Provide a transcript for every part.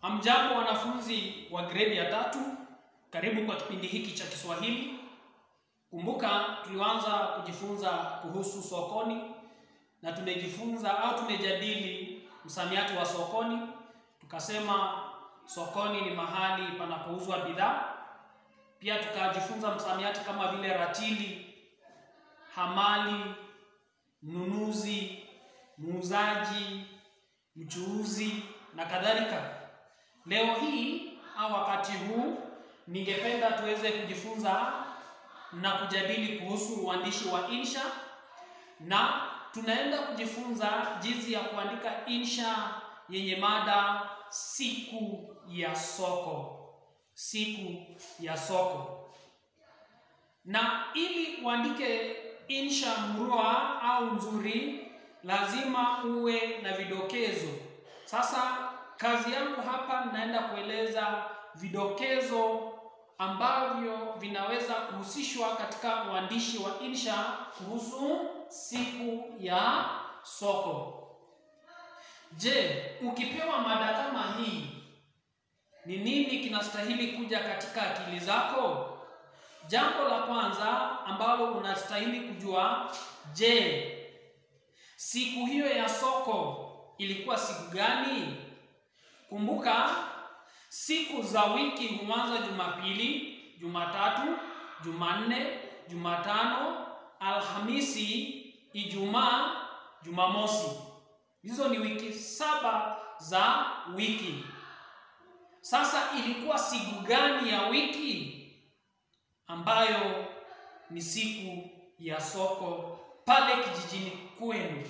Hamjambo wanafunzi wa gredi ya tatu, karibu kwa kipindi hiki cha Kiswahili. Kumbuka tulianza kujifunza kuhusu sokoni na tumejifunza au tumejadili msamiati wa sokoni. Tukasema sokoni ni mahali panapouzwa bidhaa. Pia tukajifunza msamiati kama vile ratili, hamali, mnunuzi, muuzaji, mchuuzi na kadhalika. Leo hii au wakati huu ningependa tuweze kujifunza na kujadili kuhusu uandishi wa insha, na tunaenda kujifunza jinsi ya kuandika insha yenye mada siku ya soko. Siku ya soko. Na ili uandike insha murua au nzuri, lazima uwe na vidokezo. Sasa kazi yangu hapa naenda kueleza vidokezo ambavyo vinaweza kuhusishwa katika uandishi wa insha kuhusu siku ya soko. Je, ukipewa mada kama hii, ni nini kinastahili kuja katika akili zako? Jambo la kwanza ambalo unastahili kujua, je, siku hiyo ya soko ilikuwa siku gani? Kumbuka siku za wiki huanza Jumapili, Jumatatu, Jumanne, Jumatano, Alhamisi, Ijumaa, Jumamosi. Hizo ni wiki saba za wiki. Sasa ilikuwa siku gani ya wiki ambayo ni siku ya soko pale kijijini kwenu?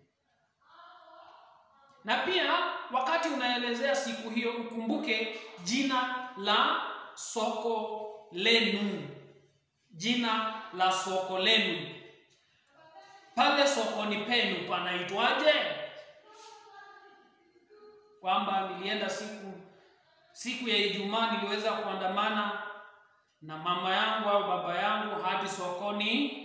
Na pia wakati unaelezea siku hiyo ukumbuke jina la soko lenu. Jina la soko lenu. Pale sokoni penu panaitwaje? Kwamba nilienda siku siku ya Ijumaa niliweza kuandamana na mama yangu au baba yangu hadi sokoni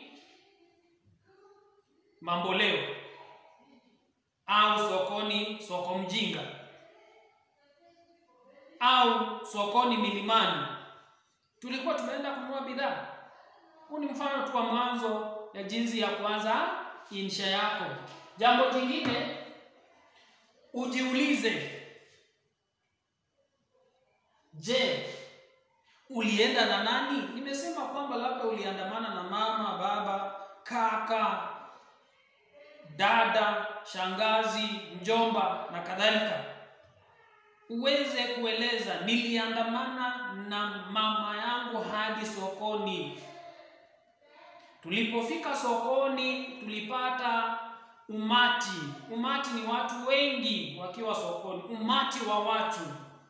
Mamboleo au sokoni soko mjinga au sokoni Milimani, tulikuwa tumeenda kununua bidhaa. Huu ni mfano tu wa mwanzo ya jinsi ya kuanza insha yako. Jambo jingine ujiulize, je, ulienda na nani? Nimesema kwamba labda uliandamana na mama, baba, kaka, dada, shangazi, mjomba na kadhalika. Uweze kueleza niliandamana na mama yangu hadi sokoni. Tulipofika sokoni, tulipata umati. Umati ni watu wengi wakiwa sokoni, umati wa watu.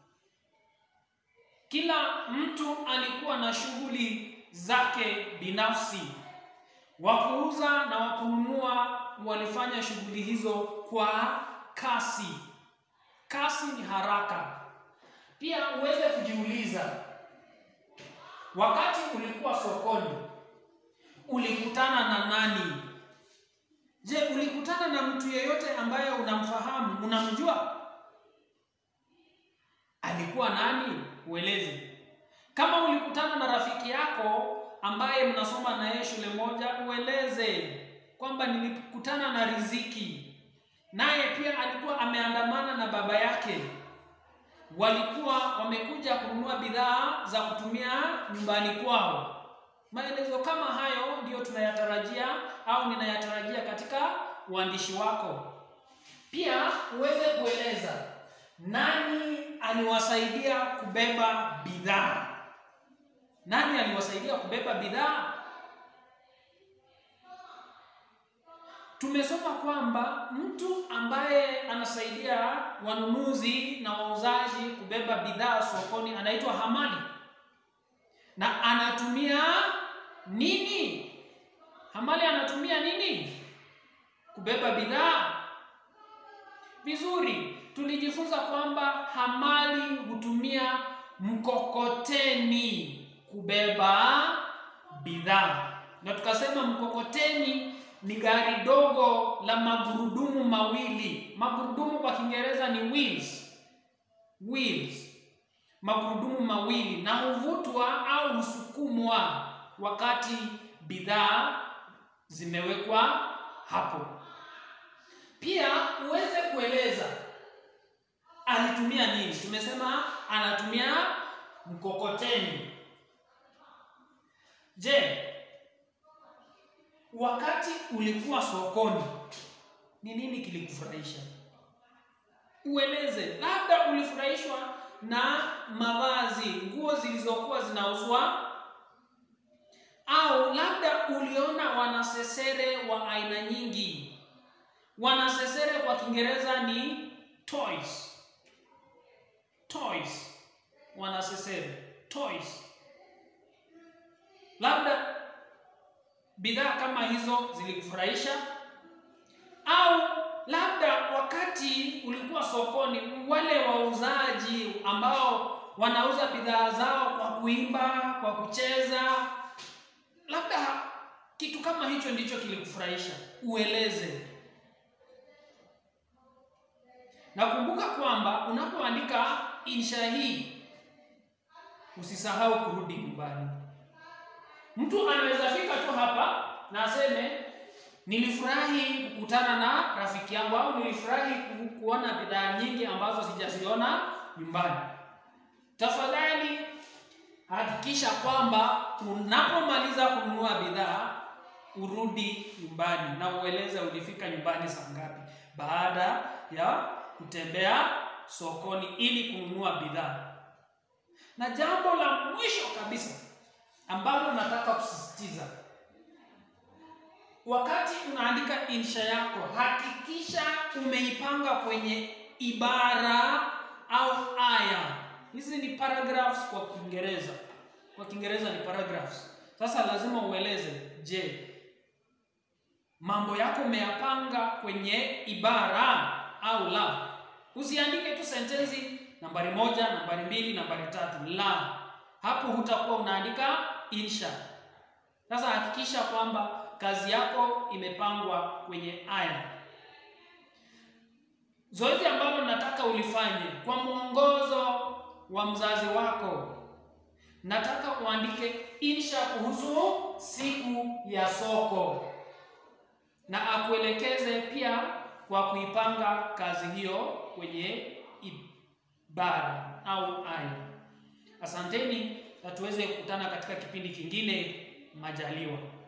Kila mtu alikuwa na shughuli zake binafsi. Wakuuza na wakununua walifanya shughuli hizo kwa kasi. Kasi ni haraka. Pia uweze kujiuliza, wakati ulikuwa sokoni ulikutana na nani? Je, ulikutana na mtu yeyote ambaye unamfahamu, unamjua? Alikuwa nani? Ueleze. Kama ulikutana na rafiki yako ambaye mnasoma na yeye shule moja, ueleze kwamba nilikutana na Riziki, naye pia alikuwa ameandamana na baba yake, walikuwa wamekuja kununua bidhaa za kutumia nyumbani kwao. Maelezo kama hayo ndiyo tunayatarajia au ninayatarajia katika uandishi wako. Pia uweze kueleza nani aliwasaidia kubeba bidhaa. Nani aliwasaidia kubeba bidhaa? Tumesoma kwamba mtu ambaye anasaidia wanunuzi na wauzaji kubeba bidhaa sokoni anaitwa hamali. Na anatumia nini? Hamali anatumia nini kubeba bidhaa? Vizuri, tulijifunza kwamba hamali hutumia mkokoteni kubeba bidhaa, na tukasema mkokoteni ni gari dogo la magurudumu mawili. Magurudumu kwa Kiingereza ni wheels. wheels, magurudumu mawili, na huvutwa au husukumwa wakati bidhaa zimewekwa hapo. Pia uweze kueleza alitumia nini. Tumesema anatumia mkokoteni. Je, wakati ulikuwa sokoni ni nini kilikufurahisha? Ueleze. Labda ulifurahishwa na mavazi, nguo zilizokuwa zinauzwa, au labda uliona wanasesere wa aina nyingi. Wanasesere kwa Kiingereza ni toys. Toys, wanasesere toys. Labda bidhaa kama hizo zilikufurahisha, au labda wakati ulikuwa sokoni, wale wauzaji ambao wanauza bidhaa zao kwa kuimba, kwa kucheza, labda kitu kama hicho ndicho kilikufurahisha. Ueleze. Nakumbuka kwamba unapoandika insha hii usisahau kurudi nyumbani. Mtu anaweza fika tu hapa na aseme nilifurahi kukutana na rafiki yangu, au nilifurahi ku, kuona bidhaa nyingi ambazo sijaziona nyumbani. Tafadhali hakikisha kwamba unapomaliza kununua bidhaa urudi nyumbani na ueleze ulifika nyumbani saa ngapi baada ya kutembea sokoni ili kununua bidhaa. Na jambo la mwisho kabisa ambalo nataka kusisitiza, wakati unaandika insha yako, hakikisha umeipanga kwenye ibara au aya. Hizi ni paragraphs kwa Kiingereza, kwa Kiingereza ni paragraphs. Sasa lazima ueleze, je, mambo yako umeyapanga kwenye ibara au la? Usiandike tu sentensi nambari moja, nambari mbili, nambari tatu. La, hapo hutakuwa unaandika insha. Sasa hakikisha kwamba kazi yako imepangwa kwenye aya. Zoezi ambalo nataka ulifanye kwa mwongozo wa mzazi wako, nataka uandike insha kuhusu siku ya soko na akuelekeze pia kwa kuipanga kazi hiyo kwenye ibara au aya. Asanteni na tuweze kukutana katika kipindi kingine majaliwa.